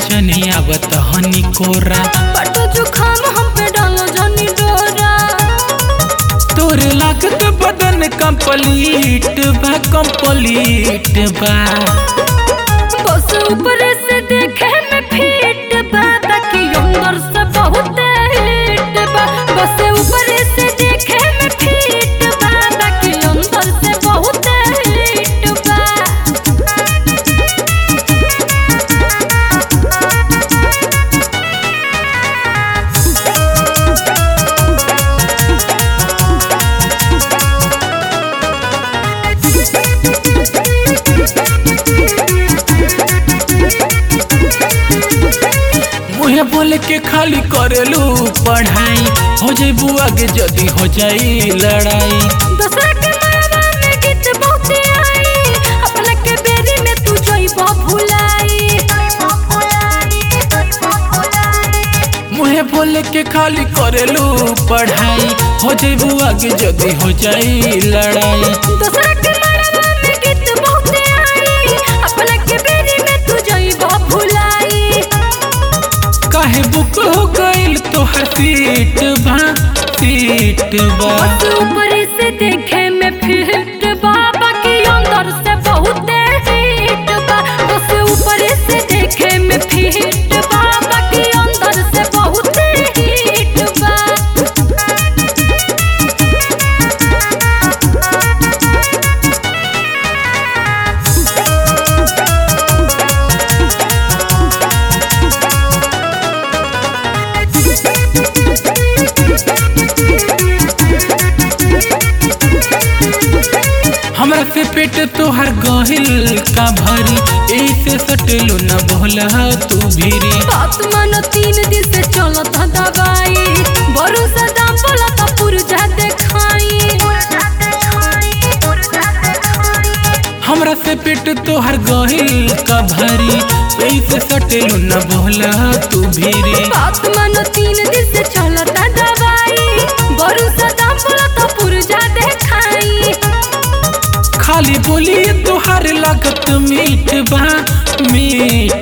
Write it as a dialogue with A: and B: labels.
A: जनी आवत हनी कोरा
B: पटो जुखाम हम पे डालो जनी डोरा
A: तोरे लागत बदन कंप्लीट बा कंप्लीट बा
B: बस ऊपर से देखे में फिट बा ताकि अंदर से बहुत हिट बा बस ऊपर से देखे में फिट बा ताकि अंदर से बहुत हिट बा
A: मुहे बोले के खाली करेलू पढ़ाई हो जाई आगे जदी हो जाई लड़ाई
B: दूसरा के मरवा में गीत बहुते आई अपना के बेरी में तू जइबो भुलाई
A: मुहे बोले के खाली करेलू पढ़ाई हो जाई आगे जदी हो जाई लड़ाई
B: दूसरा के मरवा में गीत बहुते आई अपना के बेरी में तू जइबो भुलाई
A: काहे बुक हो गईल तोहर सीट बा सीट बा
B: बस ऊपर से देखे में फिट बाबा की अंदर से बहुत हिट बा बस ऊपर से देखे में फिट बाबा की अंदर से बहुत हिट बा
A: हमरा से पेट तोहर गहिल का भरी ऐसे सटलू न बोला तू भीरी
B: बात मानो तीन दिन से चलत ह दवाई बरू से दाम बोलत पुरजा देखाई
A: हमरा से पेट तोहर गहिल का भरी ऐसे सटलू न बोला तू भीरी
B: बात मानो तीन दिन से चलत ह दवाई बरू से दाम बोलत पुरजा देखाई
A: खाली बोली तोहर लागत मीठ बा मीठ